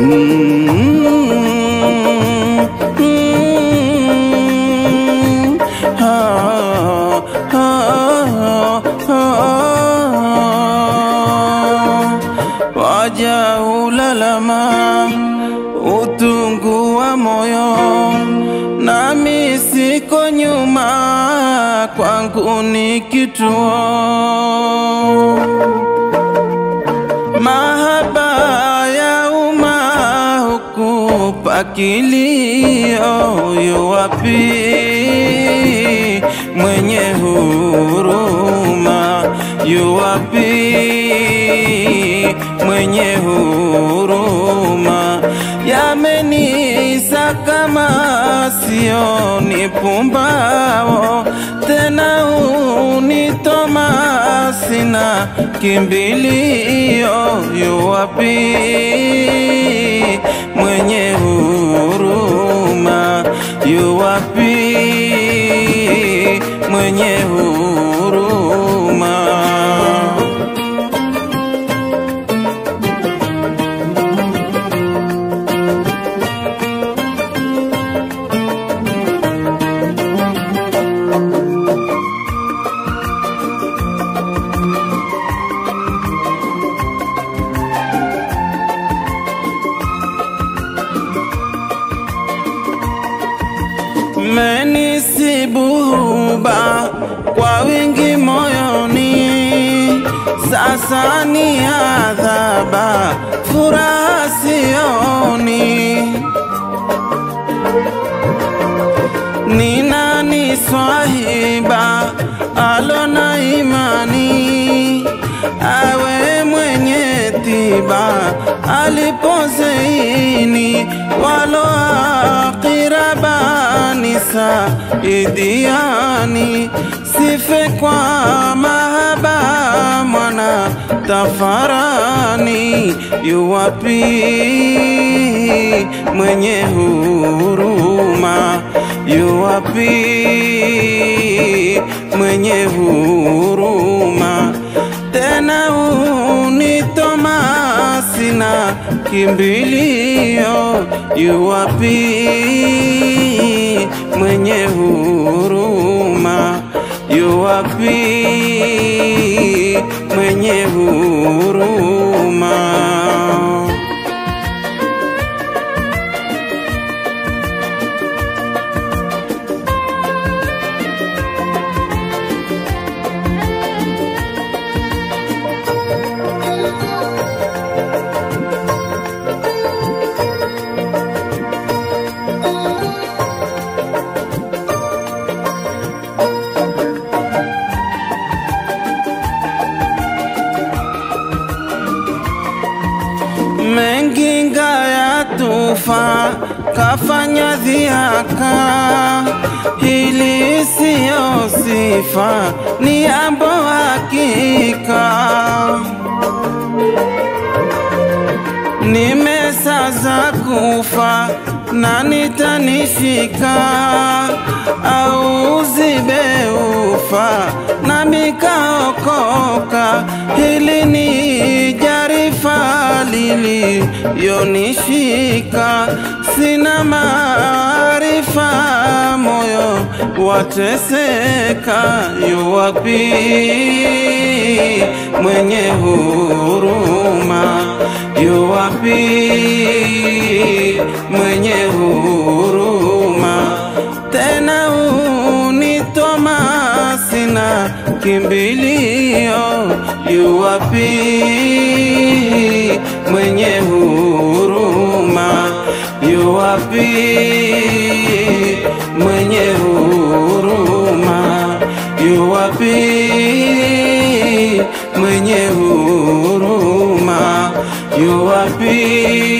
ah, ah, ah. Waja ulalama utungu wa moyo, nami siko nyuma, kwangu ni kituo mahaba ya umma hukupa kilio, yu wapi mwenye huruma? Yu wapi mwenye huruma? Yamenisa kama sio ni pumbao tena unitoma sina kimbilio, yu wapi mwenye huruma? Yu wapi mwenye huruma? menisibuba kwa wingi moyoni, sasa ni adhaba, furaha sioni. Ni nani swahiba alona imani, awe mwenye tiba alipozeini, walo akirabani saidiani, sife kwa mahaba mwana tafarani, yuwapi mwenye huruma? Yuwapi mwenye huruma? Tena unitoma sina kimbilio, yuwapi mwenye huruma? Yuwapi mwenye huruma? mengi ngaya tufa kafanya dhiaka, hili siyo sifa, ni ambo hakika. Nimesaza kufa na nitanishika, au zibe ufa na mikaokoka, hili ni jarifa liliyonishika, sina maarifa, moyo wateseka, yuwapi mwenye huruma? Yuwapi mwenye huruma? Tena unitoma sina kimbilio, yuwapi mwenye huruma? Yuwapi mwenye huruma? Yuwapi mwenye huruma? Yuwapi